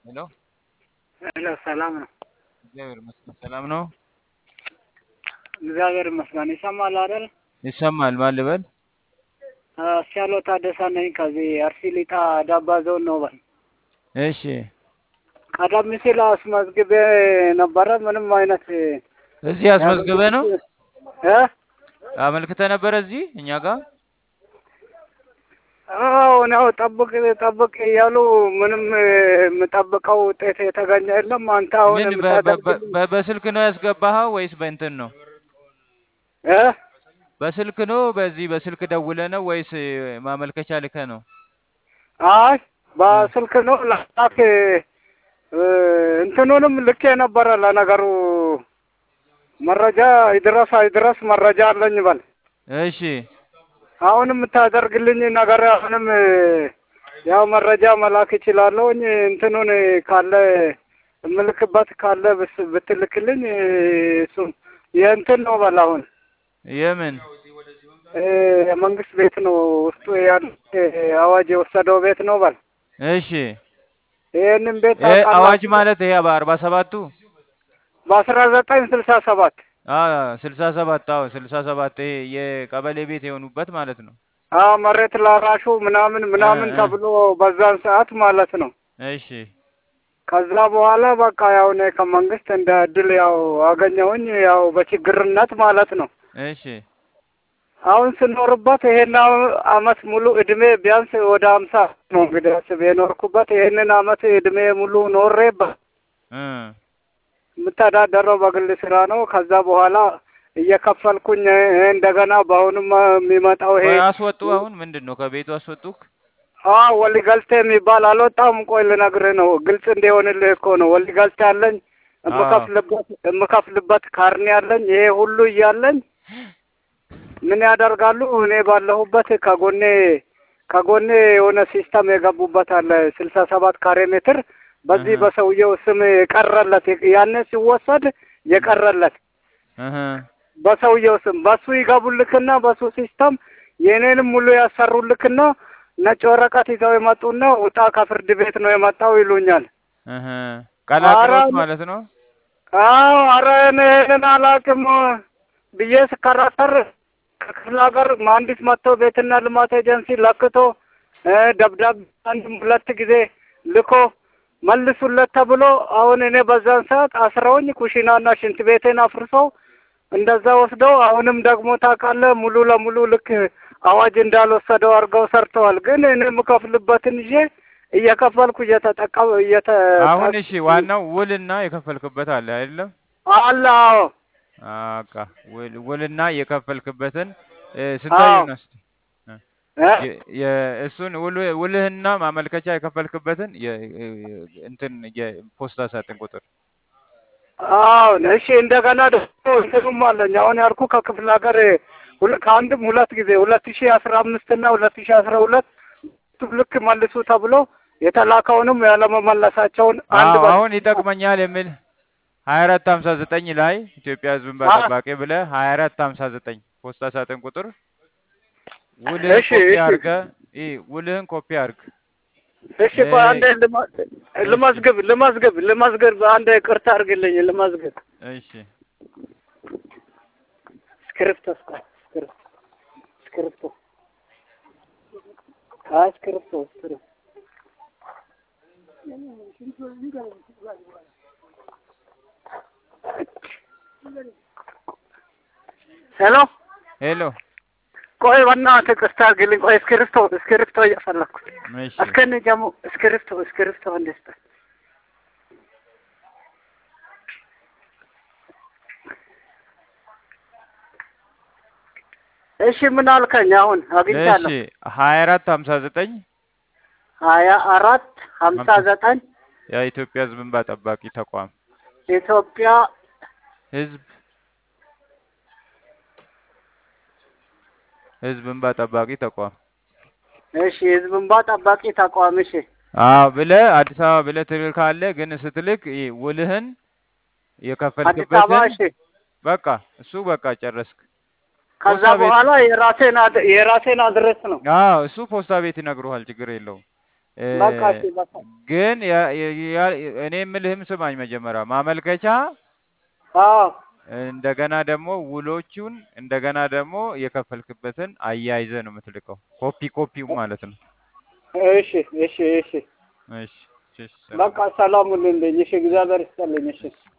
ሄሎ ሄሎ ሰላም ነው? እግዚአብሔር ይመስገን ሰላም ነው። እግዚአብሔር ይመስገን። ይሰማል አይደል? ይሰማል። ማን ልበል? አስቻለው ታደሰ ነኝ ከዚህ አርሲ ሊጣ ዳባ ዞን ነው በል። እሺ ቀደም ሲል አስመዝግቤ ነበረ። ምንም አይነት እዚህ አስመዝግበ ነው እ አመልክተ ነበረ እዚህ እኛ ጋር አዎ ነው ጠብቅ ጠብቅ እያሉ ምንም የምጠብቀው ውጤት የተገኘ የለም። አንተ አሁን ምን በ- በ- በ- የምታደርግልኝ በ- በስልክ ነው ያስገባኸው ወይስ በእንትን ነው? እ በስልክ ነው በዚህ በስልክ ደውለ ነው ወይስ ማመልከቻ ልከ ነው? አይ በስልክ ነው ላክ እ እንትኑንም ልኬ ነበረ። ለነገሩ መረጃ ይድረስ አይድረስ መረጃ አለኝ በል። እሺ አሁን የምታደርግልኝ ነገር አሁንም ያው መረጃ መላክ እችላለሁኝ። እንትኑን ካለ እምልክበት ካለ ብስ- ብትልክልኝ እሱም የእንትን ነው በል አሁን የምን እ የመንግስት ቤት ነው ውስጡ ያለ አዋጅ የወሰደው ቤት ነው በል። እሺ ይህንን ቤት እ ታውቃላችሁ? አዋጅ ማለት ይሄ በአርባ ሰባቱ በአስራ ዘጠኝ ስልሳ ሰባት ስልሳ ሰባት አዎ ስልሳ ሰባት ይሄ የቀበሌ ቤት የሆኑበት ማለት ነው። አዎ መሬት ላራሹ ምናምን ምናምን እ እ ተብሎ በዛን ሰዓት ማለት ነው። እሺ ከዛ በኋላ በቃ ያው እኔ ከመንግስት እንደ እድል ያው አገኘሁኝ ያው በችግርነት ማለት ነው። እሺ አሁን ስኖርበት ይሄን አመት ሙሉ እድሜ ቢያንስ ወደ ሀምሳ ነው እንግዲህ አስብ የኖርኩበት ይሄንን አመት እድሜ ሙሉ ኖሬበት እ የምተዳደረው በግል ስራ ነው። ከዛ በኋላ እየከፈልኩኝ እ እንደገና በአሁኑም የሚመጣው ይሄ ቆይ አስወጡ። አሁን ምንድን ነው ከቤቱ አስወጡክ? አዎ ወሊ ገልቴ የሚባል አልወጣም። ቆይ ልነግርህ ነው ግልጽ እንዲሆንልህ እኮ ነው። ወሊ ገልቴ አለኝ አዎ የምከፍልበት የምከፍልበት ካርኔ አለኝ። ይሄ ሁሉ እያለኝ ምን ያደርጋሉ? እኔ ባለሁበት ከጎኔ ከጎኔ የሆነ ሲስተም የገቡበት አለ ስልሳ ሰባት ካሬ ሜትር በዚህ እህ በሰውየው ስም የቀረለት ያኔ ሲወሰድ የቀረለት እህ በሰውየው ስም በሱ ይገቡልክና በሱ ሲስተም የእኔንም ሙሉ ያሰሩልክና ነጭ ወረቀት ይዘው የመጡና ውጣ ከፍርድ ቤት ነው የመጣው ይሉኛል። እህ አረ ቀላቅሎት ማለት ነው። አዎ አረ እኔ ይሄንን አላውቅም ብዬ ስከራከር ከክፍለ ሀገር መሀንዲስ መጥቶ ቤትና ልማት ኤጀንሲ ለክቶ እ ደብዳቤ አንድ ሁለት ጊዜ ልኮ መልሱለት ተብሎ አሁን እኔ በዛን ሰዓት አስረውኝ ኩሽናና ሽንት ቤቴን አፍርሰው እንደዛ ወስደው አሁንም ደግሞ ታውቃለህ ሙሉ ለሙሉ ልክ አዋጅ እንዳልወሰደው አድርገው ሰርተዋል። ግን እኔ የምከፍልበትን ይዤ እየከፈልኩ እየተጠቀም እየተ አሁን እሺ ዋናው ውልና የከፈልክበት አለ አይደለም? አለ አዎ አቃ ውል ውልና የከፈልክበትን እ አዎ ስንታየው ነው እስቲ እ እ የ- የ- እሱን ውል ውልህና ማመልከቻ የከፈልክበትን የ- እንትን የፖስታ ሳጥን ቁጥር አዎ እሺ። እንደገና ደግሞ እንትኑም አለኝ አሁን ያልኩ ከክፍለ ሀገር ሁለ- ከአንድም ሁለት ጊዜ ሁለት ሺህ አስራ አምስት እና ሁለት ሺህ አስራ ሁለት ልክ መልሱ ተብሎ የተላከውንም ያለመመለሳቸውን አንድ አዎ በ አሁን ይጠቅመኛል የሚል ሀያ አራት ሀምሳ ዘጠኝ ላይ ኢትዮጵያ ሕዝብ እንባ አ- ጠባቂ ብለህ ሀያ አራት ሀምሳ ዘጠኝ ፖስታ ሳጥን ቁጥር ውልህን እሺ ኮፒ እሺ አድርገህ ይ ውልህን ኮፒ አድርግ እሺ እ ቆይ አንዴ ልማ- እሺ ልመዝግብ ልመዝግብ ልመዝግብ አንዴ ይቅርታ አድርግልኝ ልመዝግብ እሺ ስክሪፕቶ እስኳ- ስክሪፕቶ ስክሪፕቶ አይ ስክሪፕቶ ስክሪፕቶ ሄሎ ሄሎ ቆይ በእናትህ ይቅርታ አድርግልኝ ቆይ እስክሪፕቶ እስክሪፕቶ እየፈለኩ እሺ እስከነ ጀሙ እስክሪፕቶ እስክሪፕቶ እንዴት እሺ ምን አልከኝ? አሁን እሺ አግኝቻለሁ። ሀያ አራት ሀምሳ ዘጠኝ ሀያ አራት ሀምሳ ሀምሳ ዘጠኝ የኢትዮጵያ ሕዝብ እንባ ጠባቂ ተቋም ኢትዮጵያ ሕዝብ ሕዝብ እንባ ጠባቂ ተቋም እሺ ህዝብ እንባ ጠባቂ ተቋም እሺ አዎ ብለህ አዲስ አበባ ብለህ ትልካለህ። ግን ስትልክ ይሄ ውልህን አዲስ አበባ የከፈልክበትን እሺ በቃ እሱ በቃ ጨረስክ። ከዛ ፖስታ ቤት በኋላ የራሴን አድ- የራሴን አድሬስ ነው አዎ እሱ ፖስታ ቤት ይነግሩሃል። ችግር የለውም። እ፣ በቃ እሺ በቃ ግን ያ- ያ- ያ- እኔ የምልህም ስማኝ መጀመሪያ ማመልከቻ አዎ እንደገና ደግሞ ውሎቹን እንደገና ደግሞ የከፈልክበትን አያይዘህ ነው የምትልቀው። ኮፒ ኮፒው ማለት ነው። እሺ እሺ እሺ እሺ እሺ፣ ሰላም በቃ ሰላም ሁኑልኝ። እሺ እግዚአብሔር ይስጥልኝ። እሺ